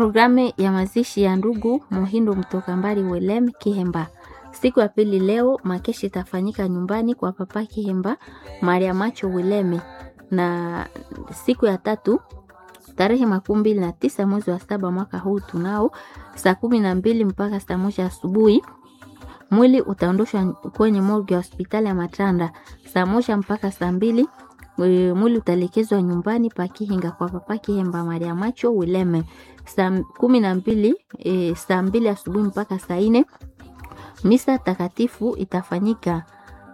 Programu ya mazishi ya ndugu Muhindo mtoka mbali Welem Kihemba. Siku ya pili leo makeshi itafanyika nyumbani kwa papa Kihemba Maria Macho Weleme, na siku ya tatu tarehe makumi mbili na tisa mwezi wa saba mwaka huu tunao saa kumi na mbili mpaka saa moja asubuhi mwili utaondoshwa kwenye morgue ya hospitali ya Matanda saa moja mpaka saa mbili. E, mwili utaelekezwa nyumbani pa Kihinga kwa papa Kihemba Maria Macho Wileme saa kumi na mbili e, saa mbili asubuhi mpaka saa nne. Misa takatifu itafanyika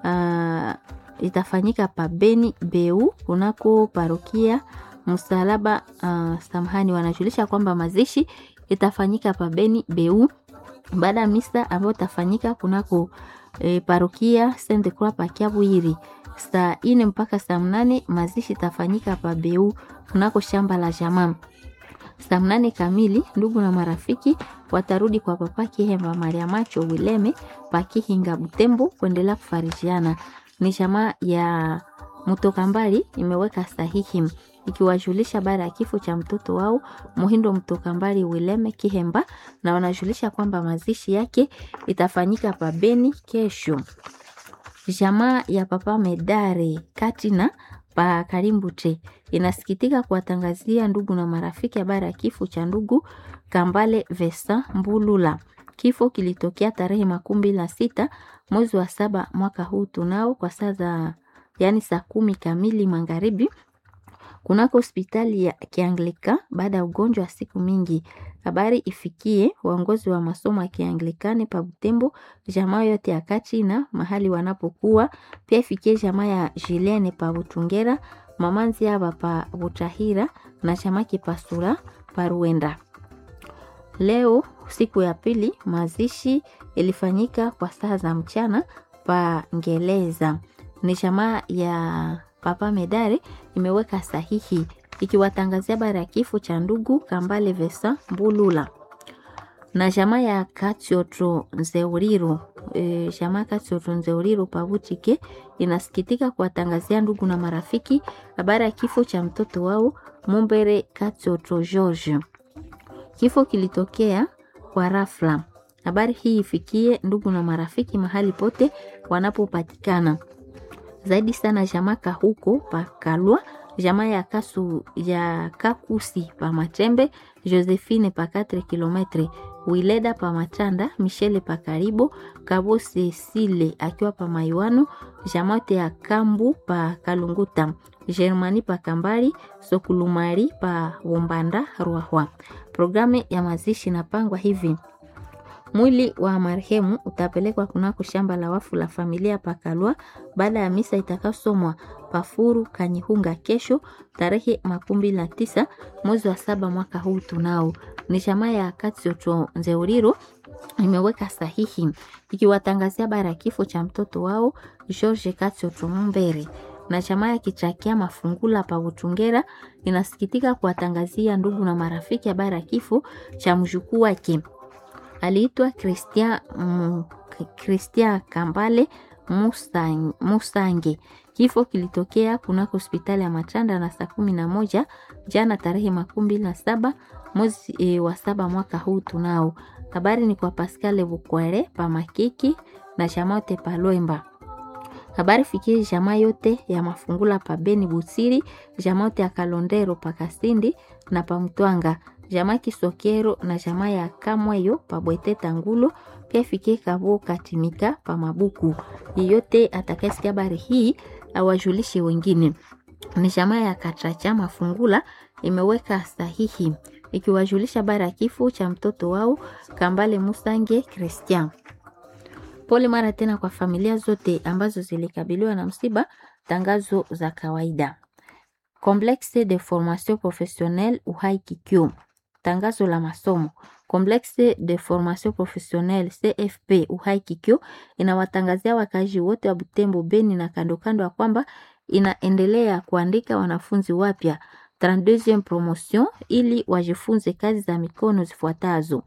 uh, itafanyika pa Beni Beu kunako parokia Msalaba. Uh, samahani, wanajulisha kwamba mazishi itafanyika pa Beni Beu baada ya misa ambayo itafanyika kunako e, parokia Sainte Croix pa Kiabwiri saa ine mpaka saa mnane. Mazishi itafanyika pa Beu kunako shamba la jamaa saa mnane kamili. Ndugu na marafiki watarudi kwa papa Kihemba Maria Macho Wileme pa Kihinga Butembo kuendelea kufarijiana. Ni jamaa ya mtoka mbali imeweka sahihi ikiwajulisha baada ya kifo cha mtoto wao Muhindo mtoka mbali Wileme Kihemba, na wanajulisha kwamba mazishi yake itafanyika pa Beni kesho. Jamaa ya papa Medare Katina pa Karimbute inasikitika kuwatangazia ndugu na marafiki habari ya kifo cha ndugu Kambale Vesa Mbulula. Kifo kilitokea tarehe makumi mbili na sita mwezi wa saba mwaka huu tunao kwa saa za yani saa kumi kamili magharibi kunako hospitali ya Kianglika baada ya ugonjwa wa siku mingi. Habari ifikie waongozi wa masomo ya Kianglikane pa Butembo, jamaa yote ya Kachina mahali wanapokuwa, pia ifikie jamaa ya Jilene pa Butungera, mama Nziaba pa Butahira na jamaa Kipasura pa Ruenda. Leo siku ya pili mazishi ilifanyika kwa saa za mchana pa Ngeleza. Ni jamaa ya Papa Medare imeweka sahihi ikiwatangazia habari ya kifo cha ndugu Kambale Vesa Mbulula na jamaa ya Katioto Nzeuriro. E, jamaa Katioto Nzeuriro Pavutike inasikitika kuwatangazia ndugu na marafiki habari ya kifo cha mtoto wao Mumbere Katioto George. Kifo kilitokea kwa rafla. Habari hii ifikie ndugu na marafiki mahali pote wanapopatikana zaidi sana jamaka huko pa Kalwa, jamaa ya Kasu ya Kakusi pa Matembe, Josephine pa 4 km, Wileda pa Matanda, Michele pa Karibo, Kabo Cecile akiwa pa Maiwano, jamate ya Kambu pa Kalunguta, Germani pa Kambari, Sokulumari pa Wombanda Ruahwa. Programu ya mazishi inapangwa hivi: Mwili wa marehemu utapelekwa kunako shamba la wafu la familia Pakalwa baada ya misa itakayosomwa Pafuru Kanyihunga kesho tarehe makumi na tisa mwezi wa saba mwaka huu. Tunao ni jamaa ya Katioto Nzeuriro imeweka sahihi ikiwatangazia habari ya kifo cha mtoto wao George Katioto Mumbere na jamaa ya Kichakia Mafungula pa Butungera inasikitika kuwatangazia ndugu na marafiki habari ya kifo cha mjukuu wake aliitwa Christian mm, Christian Kambale Musange, Musange. Kifo kilitokea kunako hospitali ya Matanda na saa kumi na moja jana tarehe makumi mbili na saba mwezi e, wa saba mwaka huu. Tunao habari ni kwa Pascal Bukwere pa Makiki na Jamote pa Lwemba. Habari fikie jamaa yote ya Mafungula pa Beni Busiri, jamaa yote ya Kalondero pa Kasindi na pa Mtwanga jamaa Kisokero na jamaa ya Kamweyo pabwete Tangulo, pia fikie Kabo Katimika pa Mabuku. Yeyote atakayesikia habari hii awajulishe wengine. Ni jamaa ya Kachacha Mafungula imeweka sahihi ikiwajulisha habari ya kifo cha mtoto wao Kambale Musange Christian. Pole mara tena kwa familia zote ambazo zilikabiliwa na msiba. Tangazo za kawaida. Complexe de formation professionnelle Uhai Kikyo. Tangazo la masomo. Complexe de formation professionnelle CFP Uhai Kikyo inawatangazia wakazi wote wa Butembo, Beni na kando kando ya kwamba inaendelea kuandika wanafunzi wapya 32e promotion ili wajifunze kazi za mikono zifuatazo: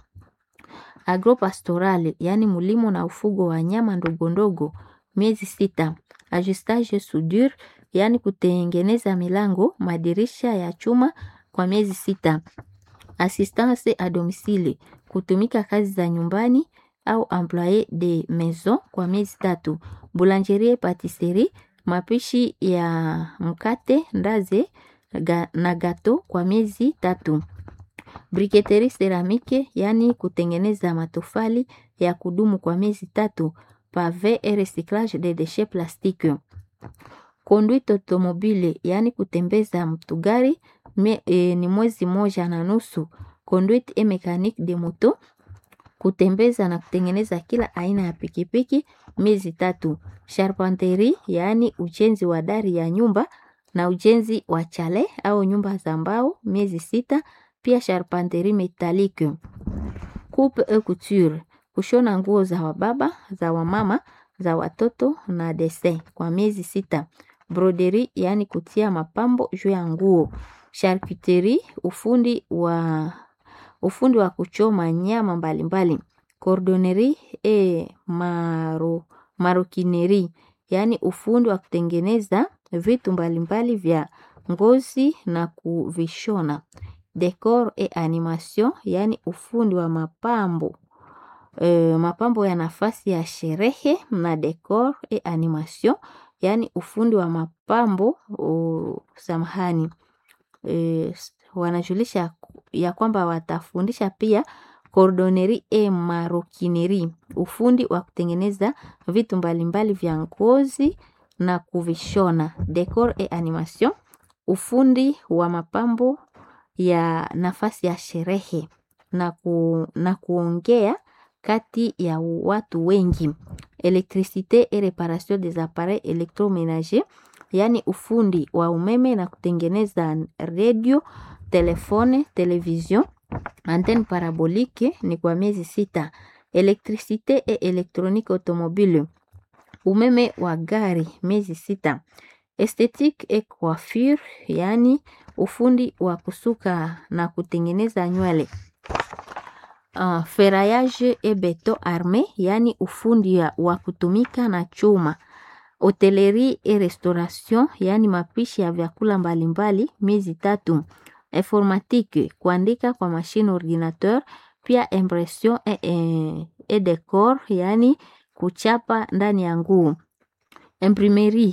agropastoral, yaani mulimo na ufugo wa nyama ndogo ndogo, miezi sita; ajustage soudure, yaani kutengeneza milango, madirisha ya chuma kwa miezi sita; assistance à domicile, kutumika kazi za nyumbani au employé de maison kwa miezi tatu. Boulangerie patisserie, mapishi ya mkate, ndaze ga, na gato kwa miezi tatu. Briketerie ceramike, yani kutengeneza matofali ya kudumu kwa miezi tatu. Pave et recyclage de déchets plastiques. Conduite automobile, yani kutembeza mtugari me, e, ni mwezi moja na nusu. Conduite et mécanique de moto, kutembeza na kutengeneza kila aina ya pikipiki miezi tatu. Charpenterie, yaani ujenzi wa dari ya nyumba na ujenzi wa chale au nyumba za mbao miezi sita. Pia charpenterie métallique. Coupe et couture, kushona nguo za wababa, za wamama, za watoto na dessin kwa miezi sita. Broderie, yaani kutia mapambo juu ya nguo. Charcuterie, ufundi wa ufundi wa kuchoma nyama mbalimbali. Cordonnerie et maro, maroquinerie, yaani ufundi wa kutengeneza vitu mbalimbali vya ngozi na kuvishona. Decor et animation, yaani ufundi wa mapambo e, mapambo ya nafasi ya sherehe na decor et animation, yaani ufundi wa mapambo o, samahani e, wanajulisha ya kwamba watafundisha pia cordonnerie et maroquinerie, ufundi wa kutengeneza vitu mbalimbali vya ngozi na kuvishona. Decor et animation, ufundi wa mapambo ya nafasi ya sherehe na, ku, na kuongea kati ya watu wengi. Electricité et réparation des appareils électroménagers, yaani ufundi wa umeme na kutengeneza radio, telefone, television, antenne parabolique ni kwa miezi sita. Electricité et électronique automobile, umeme wa gari miezi sita. Esthétique et coiffure, yaani ufundi wa kusuka na kutengeneza nywele. Uh, ferraillage et beton armé, yaani ufundi wa kutumika na chuma. Hotellerie et restauration, yaani mapishi ya vyakula mbalimbali miezi tatu. Informatique, kuandika kwa machine ordinateur, pia impression et, et, et decor, yaani kuchapa ndani ya nguo. Imprimerie,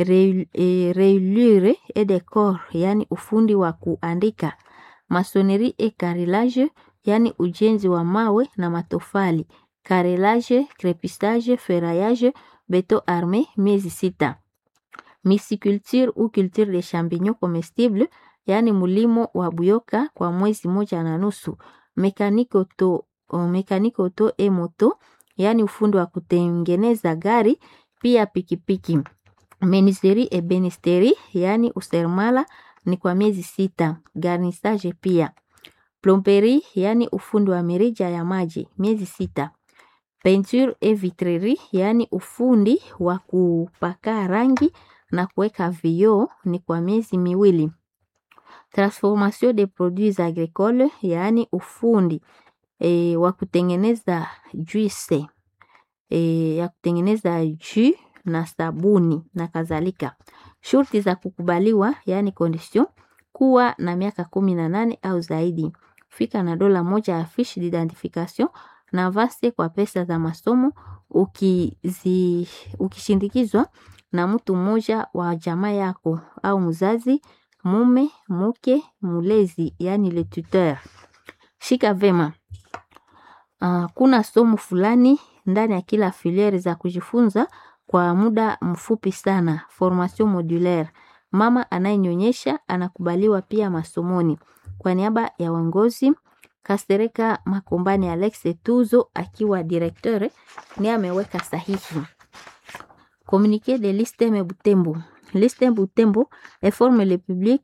reliure et decor, yaani ufundi wa kuandika. Masonerie et carrelage, yaani ujenzi wa mawe na matofali. Carrelage, crépissage, ferraillage, beton armé miezi sita. Misiculture ou culture de champignons comestibles, yaani mulimo wa buyoka kwa mwezi moja na nusu. Mekaniki auto, mekaniki auto e moto, yaani ufundi wa kutengeneza gari pia pikipiki. Menuiserie et benisterie, yaani useremala ni kwa miezi sita. Garnissage pia. Plomberie, yaani ufundi wa mirija ya maji miezi sita. Peinture et vitrerie, yaani ufundi wa kupaka rangi na kuweka vioo ni kwa miezi miwili. Transformation des produits agricoles, yaani ufundi e, wa kutengeneza juice e, ya kutengeneza jus na sabuni na kadhalika. Shurti za kukubaliwa, yaani condition, kuwa na miaka kumi na nane au zaidi. Fika na dola moja ya fiche d'identification na vase kwa pesa za masomo ukizi, ukishindikizwa na mtu mmoja wa jamaa yako au mzazi, mume, mke, mulezi, yaani le tuteur. Shika vema. Uh, kuna somo fulani ndani ya kila filiere za kujifunza kwa muda mfupi sana, formation modulaire. Mama anayenyonyesha anakubaliwa pia masomoni. Kwa niaba ya uongozi Kastereka Makombani Alex Tuzo akiwa directeur ni ameweka sahihi. Communiqué de l'ISTEM Butembo. L'ISTEM Butembo informe le public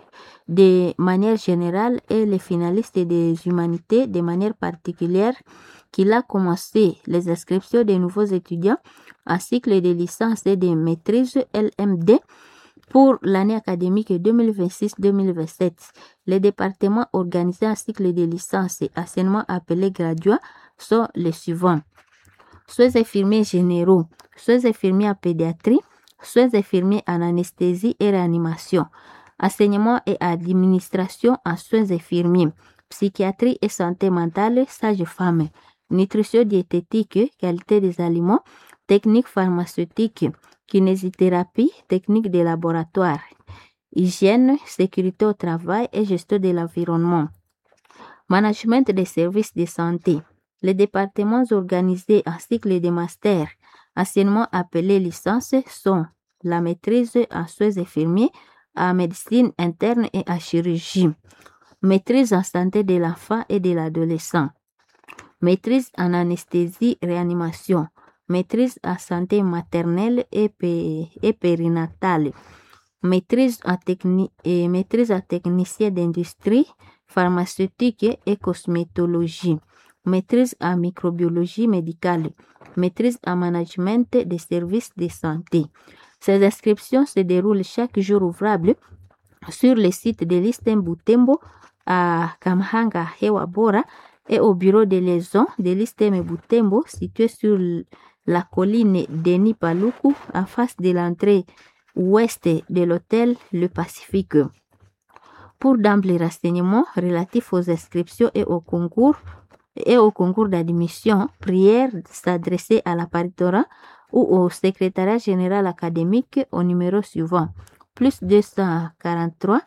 de manière générale et les finalistes des humanités de manière particulière qu'il a commencé les inscriptions des nouveaux étudiants à cycle de licence et de maîtrise LMD pour l'année académique 2026-2027. Les départements organisés en cycle de licence et enseignement appelés graduats sont les suivants. Soins infirmiers généraux, soins infirmiers en pédiatrie, soins infirmiers en anesthésie et réanimation, enseignement et administration en soins infirmiers, psychiatrie et santé mentale, sage-femme, nutrition diététique, qualité des aliments, technique pharmaceutique, kinésithérapie, technique de laboratoire, hygiène, sécurité au travail et gestion de l'environnement, management des services de santé. Les départements organisés en cycle de master, anciennement appelés licences, sont la maîtrise en soins infirmiers, en médecine interne et en chirurgie, maîtrise en santé de l'enfant et de l'adolescent, maîtrise en anesthésie réanimation, maîtrise en santé maternelle et, pé- et périnatale, maîtrise en, techni- et maîtrise en technicien d'industrie, pharmaceutique et cosmétologie, maîtrise en microbiologie médicale, maîtrise en management des services de santé. Ces inscriptions se déroulent chaque jour ouvrable sur le site de l'Istem Butembo à Kamhanga Hewa Bora et au bureau de liaison de l'Istem Butembo situé sur l- la colline Denis Paluku en face de l'entrée ouest de l'hôtel Le Pacifique. Pour d'amples renseignements relatifs aux inscriptions et au concours et au concours d'admission, prière de s'adresser à la paritorat ou au secrétariat général académique au numéro suivant plus 243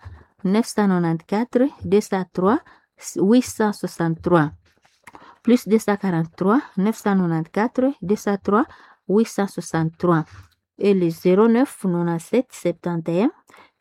994 203 863 plus 243 994 203 863 et le 09 97 71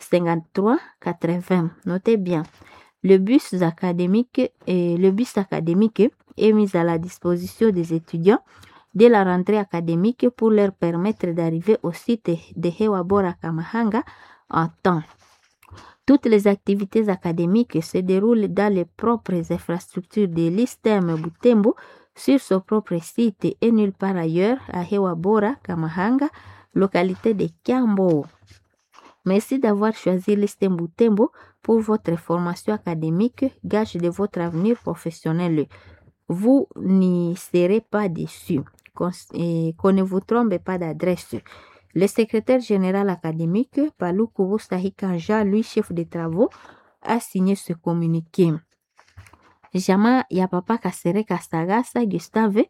53 80. Notez bien. Le bus académique et le bus académique est mis à la disposition des étudiants dès la rentrée académique pour leur permettre d'arriver au site de Hewabora Kamahanga en temps. Toutes les activités académiques se déroulent dans les propres infrastructures de l'ISTEM Butembo sur son propre site et nulle part ailleurs à Hewabora Kamahanga, localité de Kiambo. Merci d'avoir choisi l'ISTEM Butembo pour votre formation académique, gage de votre avenir professionnel. Vous n'y serez pas déçus. Qu'on et qu'on ne vous trompe pas d'adresse. Le secrétaire général académique, Palou Kourou Kanja, lui chef de travaux, a signé ce communiqué. Jamaa ya Papa Kasereka Sagasa Gustave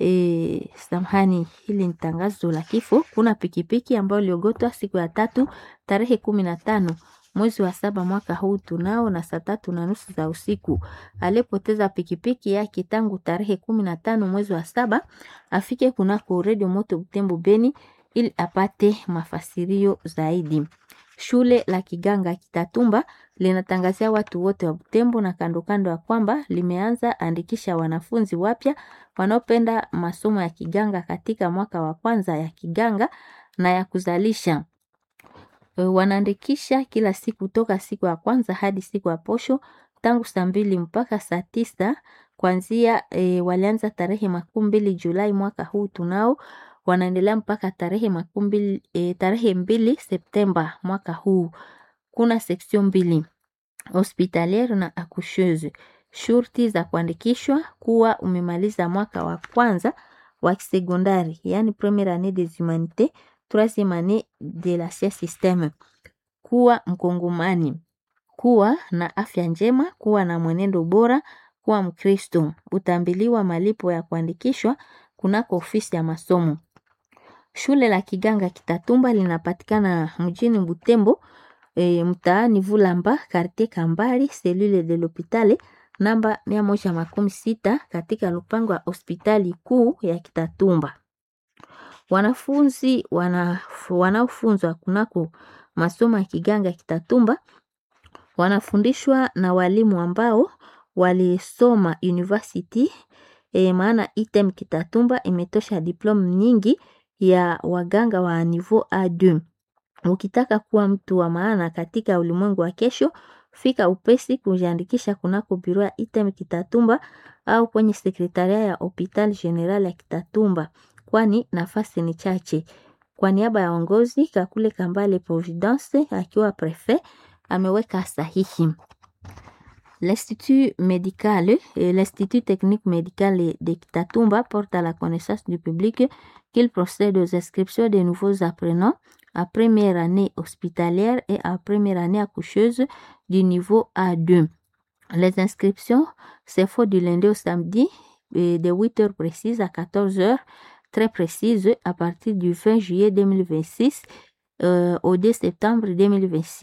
e, samahani, hili ni tangazo la kifo. Kuna pikipiki ambayo iliogotwa siku ya tatu tarehe kumi na tano mwezi wa saba mwaka huu tunao na saa tatu na nusu za usiku. Aliyepoteza pikipiki yake tangu tarehe kumi na tano mwezi wa saba afike kunako redio moto Butembo Beni ili apate mafasirio zaidi. Shule la Kiganga Kitatumba linatangazia watu wote wa Butembo na kando kando ya kwamba limeanza andikisha wanafunzi wapya wanaopenda masomo ya Kiganga katika mwaka wa kwanza ya Kiganga na ya kuzalisha. E, Wanaandikisha kila siku toka siku ya kwanza hadi siku ya posho tangu saa mbili mpaka saa tisa kuanzia e, walianza tarehe makumi mbili Julai mwaka huu tunao wanaendelea mpaka tarehe makumi mbili e, tarehe mbili Septemba mwaka huu. Kuna section mbili hospitaliere na accoucheuse. Shurti za kuandikishwa kuwa umemaliza mwaka wa kwanza wa kisekondari, yani première année des humanités, troisième année de la système, kuwa mkongomani, kuwa na afya njema, kuwa na mwenendo bora, kuwa Mkristo. Utambiliwa malipo ya kuandikishwa kunako ofisi ya masomo. Shule la Kiganga Kitatumba linapatikana mjini Butembo, e, mtaani Vulamba, quartier Kambali, selule de l'hopitale namba mia moja makumi sita katika lupango wa hospitali kuu ya Kitatumba. Wanafunzi wana, wanaofunzwa kunako masomo ya Kiganga Kitatumba wanafundishwa na walimu ambao walisoma university e, maana item Kitatumba imetosha diplome nyingi ya waganga wa niveau A2. Ukitaka kuwa mtu wa maana katika ulimwengu wa kesho, fika upesi kujiandikisha kunako biro ya item Kitatumba au kwenye sekretaria ya hopital general ya Kitatumba, kwani nafasi ni chache. Kwa niaba ya ongozi Kakule Kambale Providence akiwa prefet ameweka sahihi. L'Institut médical et l'Institut technique médical de Kitatumba porte à la connaissance du public qu'il procède aux inscriptions de nouveaux apprenants à première année hospitalière et à première année accoucheuse du niveau A2. Les inscriptions se font du lundi au samedi et de 8h précises à 14h très précises à partir du 20 juillet 2026 euh, au 2 septembre 2026.